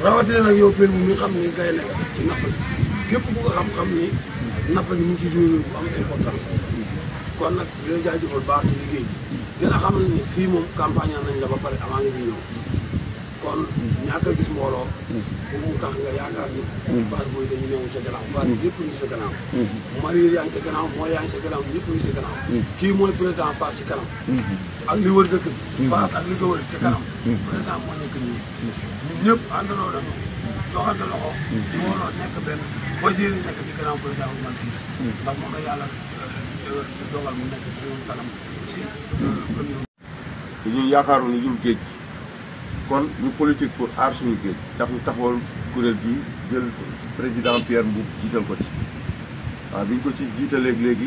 rawatina nag yow Père bu mi xam ni ngay nekk ci napp gi képp ku ko xam-xam ni napp gi mu ngi ci joué bu am importance kon nag dina jaajëfal baax ci liggéey bi dina xam ni fii moom campagne nañ la ba pare avant nga fi ñëw kon ñàkk a gis mbooloo bu mu tax nga yaakaar ni Fass Boye dañu ñëw sa gannaaw Fass yëpp ngi sa gannaaw Marie yaa ngi sa gannaaw moo yaa ngi sa gannaaw ñëpp ngi sa gannaaw kii mooy président Fass ci kanam ak li wër dëkk bi Fass ak li ko wër ci kanam président moo nekk nii ñun ñëpp àndandoo nañu joxante loxo mbooloo nekk benn fas yéene nekk ci gannaaw président Ousmane Cissé ndax moom la yàlla dogal mu nekk ci suñu kanam ci commune ñun yaakaaroon ni jul géej gi kon ñu politique pour aar suñu géej tax ñu taxawal kuréel gi jël président Pierre Mboup jiital ko ci waaw bi ñu ko ci jiitaleeg léegi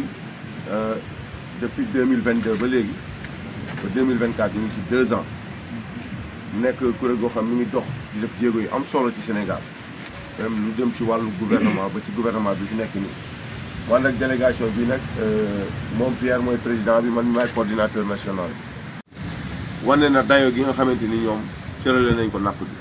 depuis deux mille vingt deux ba léegi ba deux mille vingt quatre ñu ngi ci deux ans nekk kuréel goo xam mi ngi dox di def jéego yu am solo ci Sénégal même lu jëm ci wàllu gouvernement ba ci gouvernement bi fi nekk nii. man nag délégation bi nag moom Pierre mooy président bi man maay coordinateur national bi. wane na dayo gi nga xamante ni ñoom cërale nañ ko napp gi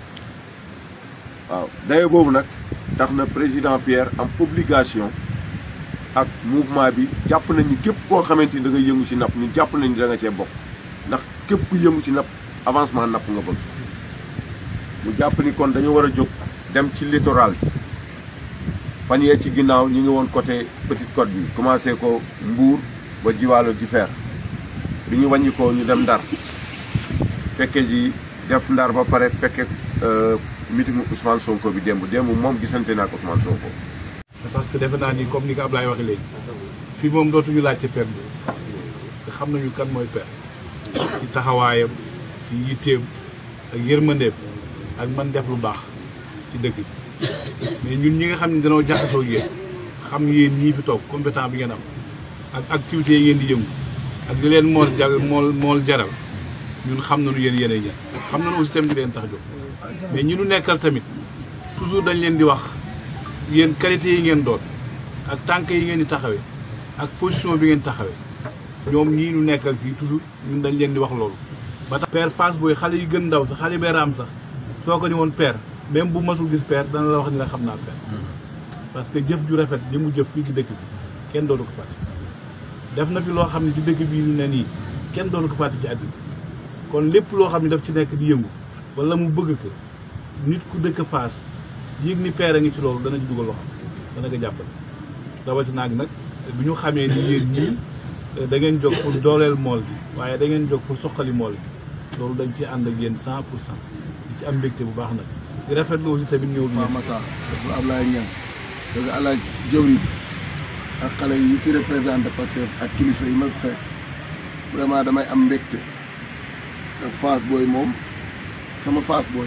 waaw dayo boobu nag tax na président Pierre am obligation ak mouvement bi jàpp nañ ni képp koo xamante ni da ngay yëngu ci napp ñu jàpp nañ ni da nga cee bokk ndax képp ku yëngu ci napp avancement napp nga bëgg mu jàpp ni kon dañu war a jóg dem ci littoral bi fan yee ci ginnaaw ñu ngi woon côté Petite Côte bi commencé ko Mbour ba Jiwaalo ji fer bi ñu wàññi ko ñu dem Ndar fekke ji def Ndar ba pare fekke meeting Ousmane Sonko bi démb démb moom gisante naa ko Ousmane Sonko. parce que defe naa ni comme ni ko Ablaye waxee léegi fii moom dootuñu laajte père bi parce que xam nañu kan mooy père ci taxawaayam ci yitteem ak yërmandeem ak man def lu baax ci dëkk bi mais ñun ñi nga xam ne dañoo jaxasoo ak yéen xam yéen ñii fi toog compétent bi ngeen am ak activités yi ngeen di yëngu ak di leen mool jar mool mool jaral ñun xam nañu yéen yéenay ñan xam nañu aussi tamit di leen tax jóg mais ñi nu nekkal tamit toujours dañ leen di wax yéen qualité yi ngeen doon ak tànk yi ngeen di taxawee ak position bi ngeen taxawee ñoom ñii nu nekkal fii toujours ñun dañ leen di wax loolu. ba tax père Fass Boye xale yi gën ndaw sax xale bee raam sax soo ko ni woon père même bu masul gis père dana la wax ni la xam naa père. parce que jëf ju rafet li mu jëf fii ci dëkk bi kenn dootu ko fàtte. def na fi loo xam ne ci dëkk bi ne nii kenn dootu ko fàtte ci àddina kon lépp loo xam ne daf ci nekk di yëngu wala mu bëgg ko nit ku dëkk Fass. yéeg ni père a ngi ci loolu dana ci dugal loxo dana ko jàppale rawatina nag bi ñu xamee ni yéen ñii da ngeen jóg pour dooleel mool bi waaye da ngeen jóg pour soqali mool bi loolu dañ ci ànd ak yéen cent pour cent di ci am mbégte bu baax nag di rafetlu aussi tamit ñëw bi waaw Massa dafa Ablaye Niang dëgg alaaj jëwriñ ak xale yi fi représenté Pastef ak kilifa yi ma fekk vraiment damay am mbégte ak Fass Boye moom sama Fass Boye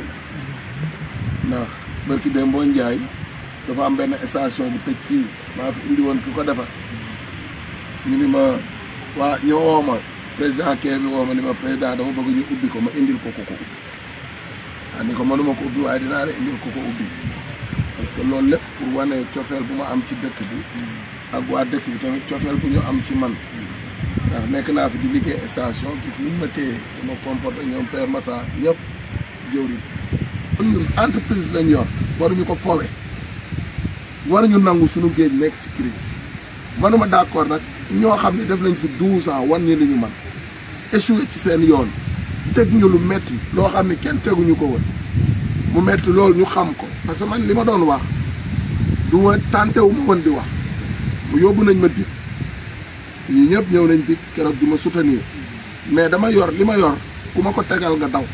la ndax barki dem boo njaay dafa am benn station bu tëj fii maa fi indi woon ki ko defar ñu ni ma waa ñu woo ma président kee bi woo ma ni ma président dama bëgg ñu ubbi ko ma indil ko ko ko ubbi ah ni ko mënuma ko ubbi waaye dinaa la indil ko ko ubbi parce que loolu lépp pour wane cofeel bu ma am ci dëkk bi ak waa dëkk bi tamit cofeel bu ñu am ci man ndax nekk naa fi di liggéey station gis niñ ma téye dama comporté ñoom Père Massa ñëpp jëwriñ ñun entreprise lañ yor waruñu ko fowe waruñu nangu suñu géej nekk ci crise manuma d'accord nag ñoo xam ne def nañ fi douze ans wan ñi li ñu man échoué ci seen yoon teg ñu lu metti loo xam ne kenn teguñu ko woon mu metti loolu ñu xam ko parce que man li ma doon wax du ma tànte wu ma woon di wax mu yóbbu nañ ma dik ñii ñëpp ñëw nañ dik keroog di ma soutenir mais dama yor li ma yor ku ma ko tegal nga daw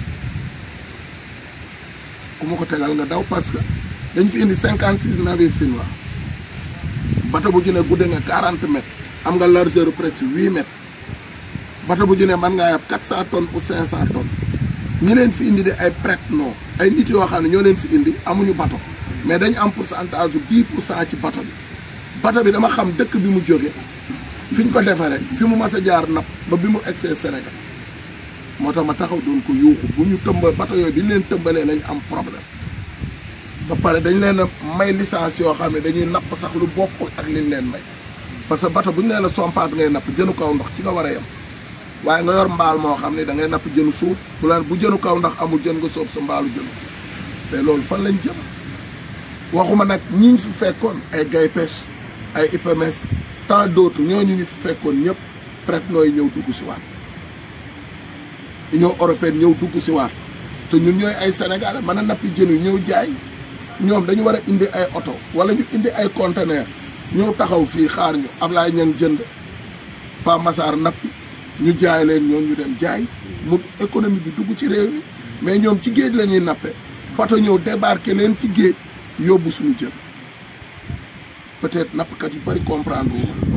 ku ma ko tegal nga daw parce que dañ fi indi cinquante six navires chinois bato bu ju ne gudde nga quarante mètres am nga largeur presque huit mètres bato bu ju ne mën ngaa yab quatre cent tonnes ou cinq cent tonnes ñi leen fi indi de ay prête-nom ay nit yoo xam ne ñoo leen fi indi amuñu bato mais dañu am pourcentage bu dix pour cent ci bato bi bato bi dama xam dëkk bi mu jóge fi ñu ko defaree fi mu mas a jaar napp ba bi mu egsee Sénégal moo tax ma taxaw doon ko yuuxu bu ñu tëmba bato yooyu bi ñu leen tëmbalee lañ am problème ba pare dañ leen a may licence yoo xam ne dañuy napp sax lu bokkul ak liñ leen may parce que bato bu ñu leen a sompaat ngay napp jënu kaw ndox ci nga war a yem waaye nga yor mbaal moo xam ne da ngay napp jënu suuf bu leen bu jënu kaw ndox amul jën nga soob sa mbaalu jënu suuf te loolu fan lañ jëm waxuma nag ñi ñu fi fekkoon ay gay pêche ay IPMES tant d'autres ñooñu ñu fi fekkoon ñëpp prête nooy ñëw dugg si waat Union européenne ñëw dugg si waat te ñun ñooy ay sénégalais mën a nappi jën yu ñëw jaay ñoom dañu war a indi ay oto wala ñu indi ay conteneur ñëw taxaw fii xaar ñu Ablaye ñan jënd Pa Massar nappi ñu jaay leen ñoom ñu dem jaay mu économie bi dugg ci réew mi mais ñoom ci géej la ñuy nappe bato ñëw débarqué leen ci géej yóbbu suñu jën peut-être nappkat yu bari comprendre wu loolu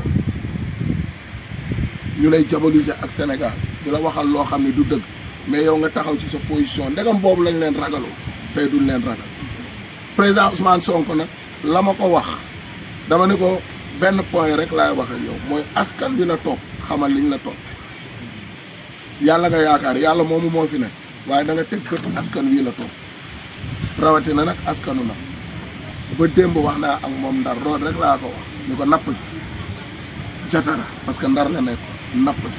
ñu lay diaboliser ak Sénégal di la waxal loo xam ne du dëgg mais yow nga taxaw ci sa position ndegam boobu lañ leen ragaloo tey duñ leen ragal président Ousmane Sonko nag la ma ko wax dama ne ko benn point rek laay wax ak yow mooy askan bi la topp xamal liñ la topp yàlla nga yaakaar yàlla moomu moo fi ne waaye da nga teg bët askan wii la topp rawatina nag askanu nag ba démb wax naa ak moom ndar loolu rek laa ko wax ñu ko napp ji jatara parce que ndar la nekk napp ji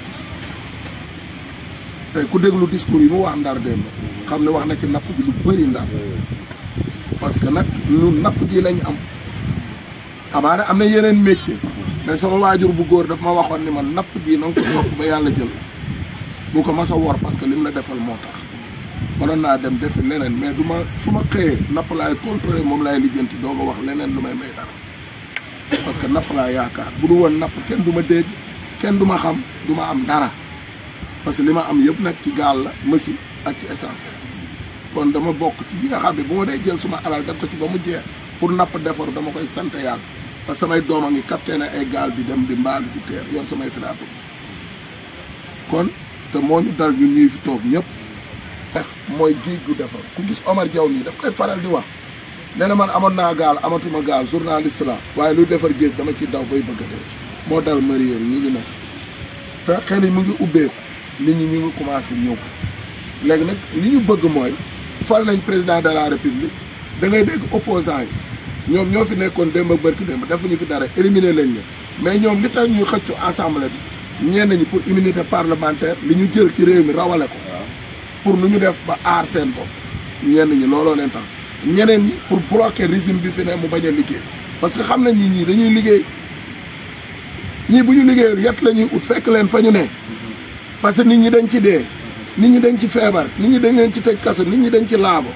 tey ku déglu discours yi mu wax ndar démb xam ne wax na ci napp ji lu bëri ndar parce que nag ñun napp ji lañ am amaana am na yeneen métier mais sama waajur bu góor daf ma waxoon ni man napp ji na nga ko topp ba yàlla jël bu ko mas a wor parce que lim la defal moo tax mënoon naa dem defi leneen mais du ma su ma xëyee napp laay contrôler moom laay lijjanti doo ko wax leneen lu may may dara parce que napp laa yaakaar bu du woon napp kenn du ma dégg kenn du ma xam du ma am dara parce que li ma am yëpp nag ci gaal la machine ak ci essence kon dama bokk ci ñi nga xam ne bu ma dee jël suma alal def ko ci ba mu jeex pour napp defar dama koy sant yàlla parce que samay doom a ngi capté ne ay gaal di dem di mbaal di teer yor samay filaatu kon te moo ñu dal ñun ñuy fi toog ñëpp tax mooy géej gu defar ku gis Omar Diaw nii daf koy faral di wax nee na man amoon naa gaal amatuma gaal journaliste la waaye luy defar géej dama ciy daw bay bëgg a dee moo dal mareyeur yi ñu nekk te xel yi mu ngi ubbeeku nit ñi ñu ngi commencé ñëw léegi nag li ñu bëgg mooy fal nañ président de la république da ngay dégg opposant yi ñoom ñoo fi nekkoon démb ak bërki démb defuñu fi dara éliminer lañ leen mais ñoom li tax ñuy xëccu assemblée bi ñenn ñi pour immunité parlementaire li ñu jël ci réew mi rawale ko pour nu ñu def ba aar seen bopp ñenn ñi looloo leen tax ñeneen ñi pour bloquer régime bi fi ne mu bañ a liggéey parce que xam nañ ñi ñii dañuy liggéey ñii bu ñu liggéeyul yet la ñuy ut fekk leen fa ñu ne parce que nit ñi dañ ci dee nit ñi dañ ci feebar nit ñi dañ leen ci tëj kaso nit ñi dañ ci laabo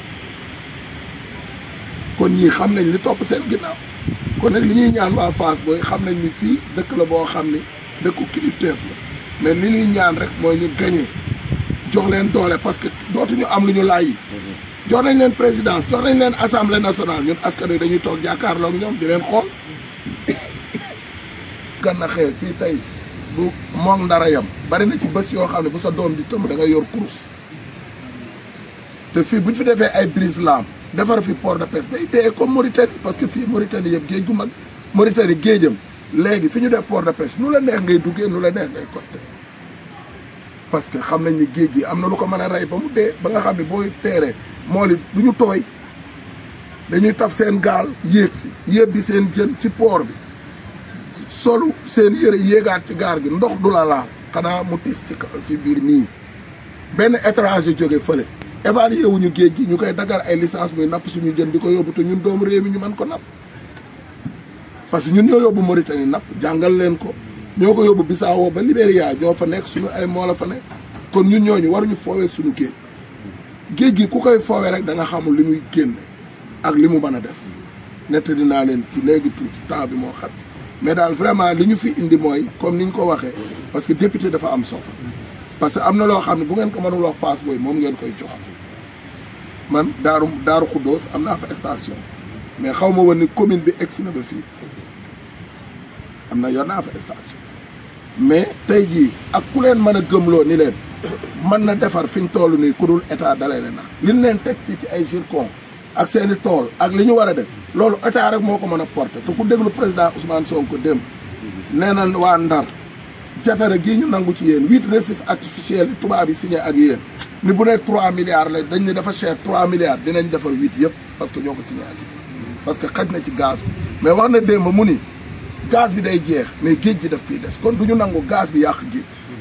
kon ñii xam nañ li topp seen ginnaaw kon nag li ñuy ñaan waa Fass booy xam nañ ni fii dëkk la boo xam ni dëkku kilifteef la mais li ñuy ñaan rek mooy ñu gañe jox leen doole parce que dootuñu am lu ñu laaj yi jox nañ leen présidence jox nañ leen assemblée nationale ñun askan wi dañuy toog jàkkaarloo ak ñoom di leen xool ganna xee fii tey bu moom ndara yam bari na ci bés yoo xam ne bu sa doom di tëmb da ngay yor kurus te fii bu ñu fi defee ay brise lam defar fi port de pêche day dee comme Mauritanie parce que fii Mauritanie yëpp géej gu mag Mauritanie géejam léegi fi ñu def port de pêche nu la neex ngay duggee nu la neex ngay costé parce que xam nañ ni géej gi am na lu ko mën a rey ba mu dee ba nga xam ne booy teeree mool it du ñu tooy dañuy taf seen gaal yéeg si yéeg bi seen jën ci port bi solu seen yére yéegaat ci gaar gi ndox du la laal xanaa mu tis ci ci biir nii benn étranger jóge fële évalué wuñu géej gi ñu koy dagal ay licence muy napp suñu jën di ko yóbbu te ñun doomu réew mi ñu mën ko napp parce que ñun ñoo yóbbu Mauritanie napp jàngal leen ko ñoo ko yóbbu Bissau ba Libéria ñoo fa nekk suñu ay moo la fa nekk kon ñun ñooñu waruñu foowee suñu géej géej gi ku koy foowee rek da nga xamul li muy génne ak li mu mën a def nett dinaa leen ci léegi tuuti temps bi moo xam mais daal vraiment li ñu fi indi mooy comme ni ñu ko waxee parce que député dafa am solo parce que am na loo xam ne bu ngeen ko mënul wax Fass Boye moom ngeen koy jox man daaru daaru Xuddoos am naa fa station mais xaw ma woon ni commune bi egsi na ba fii am na yor naa fa station mais tey jii ak ku leen mën a gëmloo ni leen mën na defar fi ñu toll nii ku dul état dalay leen nax li ñu leen teg fii ci ay zircon ak seen i tool ak li ñu war a def loolu état rek moo ko mën a porter te ku déglu président Ousmane Sonko dem nee na waa Ndar jatara gii ñu nangu ci yéen huit récifs artificiels yi tubaab yi signé ak yéen ni bu ne trois milliards la dañ ne dafa cher trois milliards dinañ defar huit yëpp parce que ñoo ko signé ak yéen parce que xaj na ci gaz bi mais wax na démb mu ni gaz bi day jeex mais géej gi daf fii des kon du ñu nangu gaz bi yàq géej